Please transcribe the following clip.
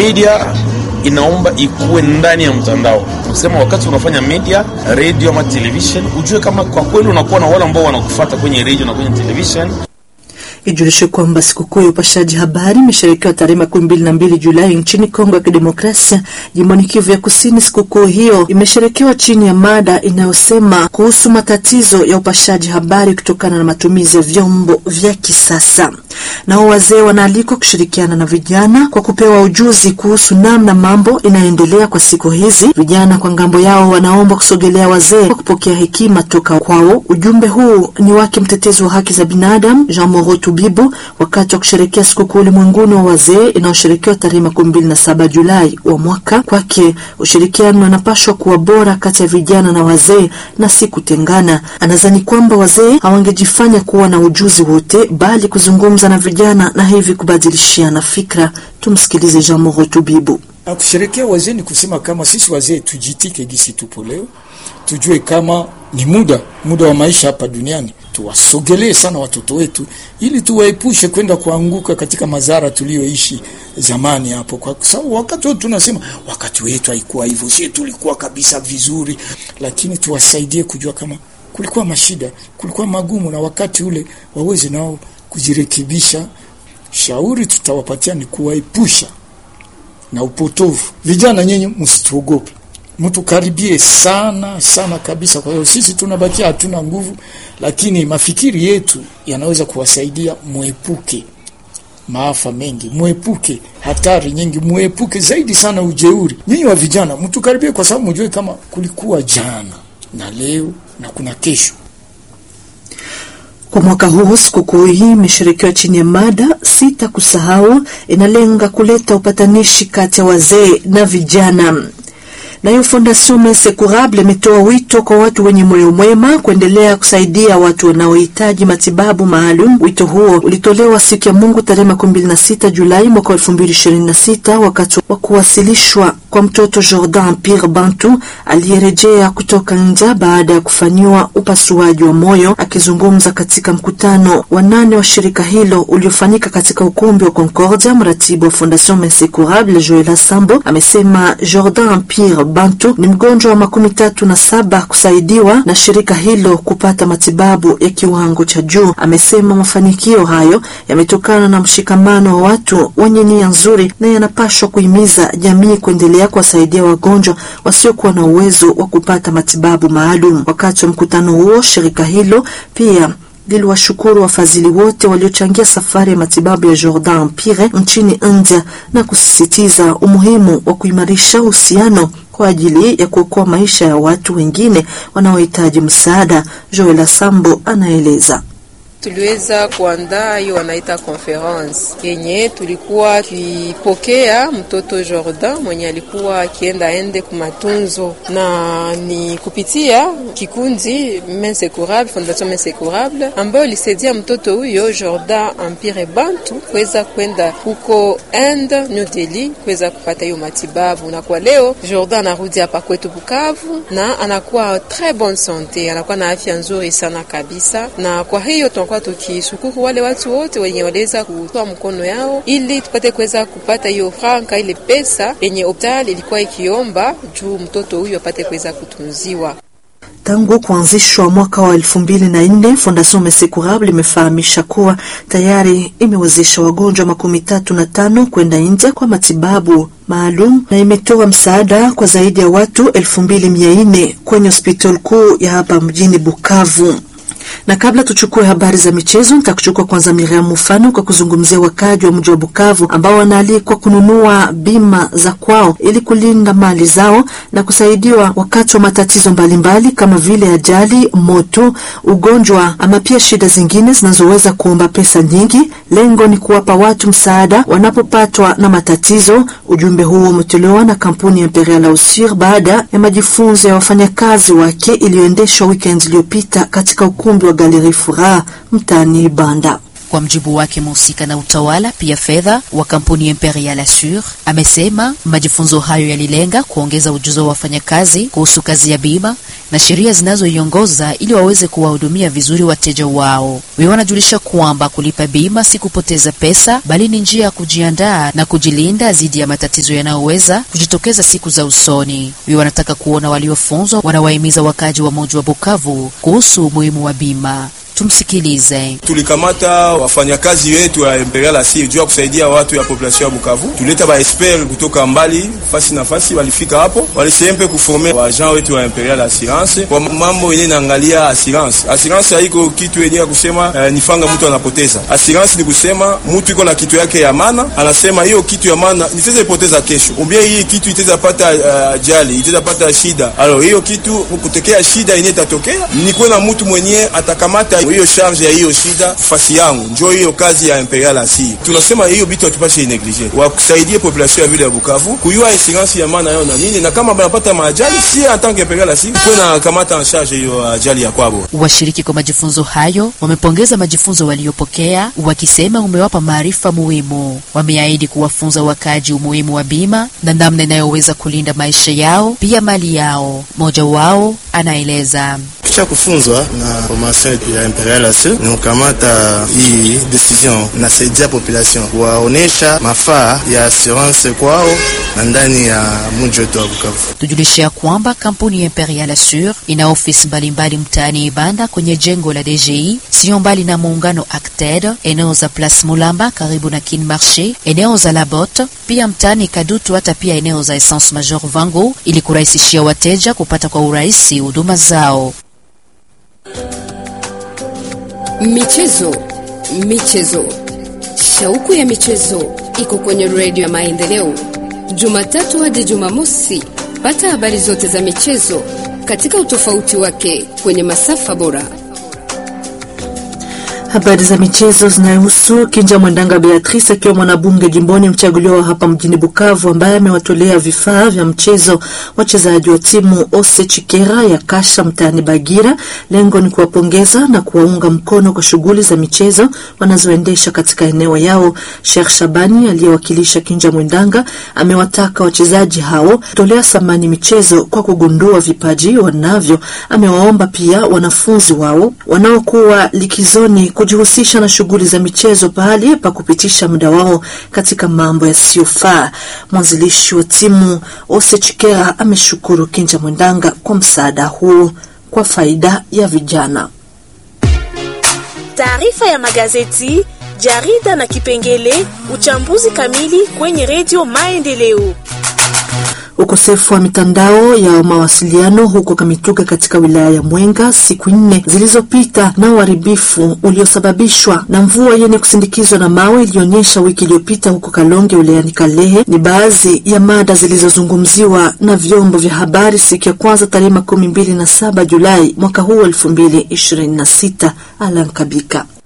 media inaomba ikuwe ndani ya mtandao. Kusema wakati unafanya media radio ama television, ujue kama kwa kweli unakuwa na wale ambao wanakufuata kwenye radio na kwenye television. Ijulishe kwamba sikukuu ya upashaji habari imesherekewa tarehe makumi mbili na mbili Julai nchini Kongo ya Kidemokrasia, jimboni Kivu ya Kusini. Sikukuu hiyo imesherekewa chini ya mada inayosema kuhusu matatizo ya upashaji habari kutokana na matumizi ya vyombo vya kisasa. Nao wazee wanaalikwa kushirikiana na vijana kwa kupewa ujuzi kuhusu namna mambo inayoendelea kwa siku hizi. Vijana kwa ngambo yao wanaomba kusogelea wazee kwa kupokea hekima toka kwao. Ujumbe huu ni wake mtetezi wa haki za binadamu Jean Moro Tubibu wakati wa kusherekea sikukuu ulimwenguni wa wazee inayosherekewa tarehe makumi mbili na saba Julai wa mwaka. Kwake ushirikiano unapashwa kuwa bora kati ya vijana na wazee na si kutengana. Anadhani kwamba wazee hawangejifanya kuwa na ujuzi wote, bali kuzungumza na vijana na hivi kubadilishiana fikra. Tumsikilize Jean Moro Tubibu. Na kusherekea wazee ni kusema kama sisi wazee tujitike gisi tupo leo, tujue kama ni muda muda wa maisha hapa duniani, tuwasogelee sana watoto wetu ili tuwaepushe kwenda kuanguka katika madhara tuliyoishi zamani hapo, kwa sababu wakati wetu tunasema wakati wetu haikuwa hivyo, sisi tulikuwa kabisa vizuri, lakini tuwasaidie kujua kama kulikuwa mashida, kulikuwa magumu, na wakati ule waweze nao kujirekebisha. Shauri tutawapatia ni kuwaepusha na upotovu. Vijana nyenye, msituogope, mtukaribie sana sana kabisa. Kwa hiyo sisi tunabakia hatuna nguvu, lakini mafikiri yetu yanaweza kuwasaidia mwepuke maafa mengi, mwepuke hatari nyingi, mwepuke zaidi sana ujeuri. Nyinyi wa vijana mtukaribie, kwa sababu mjue kama kulikuwa jana na leo na kuna kesho. Kwa mwaka huu sikukuu hii imeshirikiwa chini ya mada sita kusahau, inalenga kuleta upatanishi kati ya wazee na vijana. Nayo Fondation Mese Curable imetoa wito kwa watu wenye moyo mwema kuendelea kusaidia watu wanaohitaji matibabu maalum. Wito huo ulitolewa siku ya Mungu tarehe makumi mbili na sita Julai mwaka elfu mbili ishirini na sita wakati wa kuwasilishwa kwa mtoto Jordan Pierre Bantu aliyerejea kutoka nja baada ya kufanyiwa upasuaji wa moyo. Akizungumza katika mkutano wa nane wa shirika hilo uliofanyika katika ukumbi wa Concordia, mratibu wa Fondation Mese Curable Joela Sambo amesema Jordan Pierre Bantu ni mgonjwa wa makumi tatu na saba kusaidiwa na shirika hilo kupata matibabu ya kiwango cha juu. Amesema mafanikio hayo yametokana na mshikamano wa watu wenye nia nzuri na yanapaswa kuhimiza jamii kuendelea kuwasaidia wagonjwa wasiokuwa na uwezo wa kupata matibabu maalum. Wakati wa mkutano huo, shirika hilo pia liliwashukuru wafadhili wote waliochangia safari ya matibabu ya Jordan Pire nchini India na kusisitiza umuhimu wa kuimarisha uhusiano kwa ajili ya kuokoa maisha ya watu wengine wanaohitaji msaada. Joel Sambo anaeleza. Tuliweza kuandaa hiyo wanaita conference yenye tulikuwa tukipokea mtoto Jordan mwenye alikuwa akienda ende kumatunzo, na ni kupitia kikundi Mese Curable, Fondation Mese Curable ambayo ilisaidia mtoto huyo Jordan Empire Bantu kuweza kwenda huko Inde, New Delhi kuweza kupata hiyo matibabu, na kwa leo Jordan anarudi hapa kwetu Bukavu na anakuwa très bonne sante, anakuwa na afya nzuri sana kabisa, na kwa hiyo tunakuwa tukishukuru wale watu wote wenye waliweza kutoa mkono yao ili tupate kuweza kupata hiyo franka, ile pesa yenye hospitali ilikuwa ikiomba juu mtoto huyu apate kuweza kutunziwa. Tangu kuanzishwa mwaka wa elfu mbili na nne Fondation Mese Curable imefahamisha kuwa tayari imewezesha wagonjwa makumi tatu na tano kwenda India kwa matibabu maalum na imetoa msaada kwa zaidi ya watu elfu mbili mia nne kwenye hospitali kuu ya hapa mjini Bukavu na kabla tuchukue habari za michezo, nitakuchukua kwanza Miriam Mufano kwa kuzungumzia wakaji wa mji wa Bukavu ambao wanaalikwa kununua bima za kwao ili kulinda mali zao na kusaidiwa wakati wa matatizo mbalimbali mbali, kama vile ajali, moto, ugonjwa ama pia shida zingine zinazoweza kuomba pesa nyingi. Lengo ni kuwapa watu msaada wanapopatwa na matatizo. Ujumbe huo umetolewa na kampuni ya Imperial Ausir baada ya majifunzo ya wafanyakazi wake iliyoendeshwa weekend iliyopita katika ukumbi wa Galeri Furaha mtaani Banda. Kwa mjibu wake mhusika na utawala pia fedha wa kampuni Imperial Assure amesema majifunzo hayo yalilenga kuongeza ujuzi wa wafanyakazi kuhusu kazi ya bima na sheria zinazoiongoza ili waweze kuwahudumia vizuri wateja wao. Wao wanajulisha kwamba kulipa bima si kupoteza pesa, bali ni njia ya kujiandaa na kujilinda dhidi ya matatizo yanayoweza kujitokeza siku za usoni. Wao wanataka kuona waliofunzwa wanawahimiza wakaji wa mji wa Bukavu kuhusu umuhimu wa bima. Tumsikilize. Tulikamata wafanyakazi wetu ya Imperial Assure juu ya kusaidia watu ya population ya Bukavu. Tuleta ba expert kutoka mbali fasi na fasi, walifika hapo walisempe kuforme wa agent wetu wa Imperial Assurance kwa mambo yenye naangalia assurance. Assurance haiko kitu yenye ya kusema eh, nifanga mtu anapoteza. Assurance ni kusema mtu iko na kitu yake ya maana, anasema hiyo kitu ya maana nitaweza ipoteza kesho, umbia hii kitu itaweza pata ajali, uh, itaweza pata shida. Alo hiyo kitu kutokea shida yenye itatokea, nikuwe na mtu mwenye atakamata hiyo charge ya hiyo shida fasi yangu, njo hiyo kazi ya Imperial Assure. Tunasema hiyo bitu hatupashe neglige, wakusaidie population ya vile ya Bukavu kuyua insurance ya maana yao na nini, na kama banapata maajali, si en tant que Imperial Assure kuwe na kamata en charge hiyo ajali ya kwabo. Washiriki kwa majifunzo hayo wamepongeza majifunzo waliopokea, wakisema umewapa maarifa muhimu. Wameahidi kuwafunza wakaji umuhimu wa bima na namna inayoweza kulinda maisha yao pia mali yao. Mmoja wao anaeleza kisha kufunzwa na formation ya Imperial Assure ni kukamata hii decision nasaidia population kuwaonesha mafaa ya assurance kwao na ndani ya mji wetu wa Bukavu. Tujulishe ya kwamba kampuni ya Imperial Assure ina ofisi mbalimbali mtaani Ibanda kwenye jengo la DGI, sio mbali na muungano Acted, eneo za Place Mulamba karibu na Kin Marché, eneo za Labot, pia mtaani Kadutu, hata pia eneo za Essence Major Vango, ili kurahisishia wateja kupata kwa urahisi huduma zao. Michezo, michezo, shauku ya michezo iko kwenye redio ya Maendeleo, Jumatatu hadi Jumamosi. Pata habari zote za michezo katika utofauti wake kwenye masafa bora. Habari za michezo zinahusu Kinja Mwendanga Beatrice akiwa mwanabunge jimboni mchaguliwa hapa mjini Bukavu, ambaye amewatolea vifaa vya mchezo wachezaji wa timu Ose Chikera ya Kasha mtaani Bagira. Lengo ni kuwapongeza na kuwaunga mkono kwa shughuli za michezo wanazoendesha katika eneo yao. Sheikh Shabani aliyewakilisha Kinja Mwendanga amewataka wachezaji hao kutolea thamani michezo kwa kugundua vipaji wanavyo. Amewaomba pia wanafunzi wao wanaokuwa likizoni kujihusisha na shughuli za michezo pahali pa kupitisha muda wao katika mambo yasiyofaa. Mwanzilishi wa timu Ose Chikera ameshukuru Kinja Mwendanga kwa msaada huu kwa faida ya vijana. Taarifa ya magazeti, jarida na kipengele uchambuzi kamili kwenye redio Maendeleo. Ukosefu wa mitandao ya mawasiliano huko Kamituga katika wilaya ya Mwenga siku nne zilizopita na uharibifu uliosababishwa na mvua yenye kusindikizwa na mawe ilionyesha wiki iliyopita huko Kalonge wilayani Kalehe ni baadhi ya mada zilizozungumziwa na vyombo vya habari siku ya kwanza tarehe makumi mbili na saba Julai mwaka huu elfu mbili ishirini na sita. Alan Kabika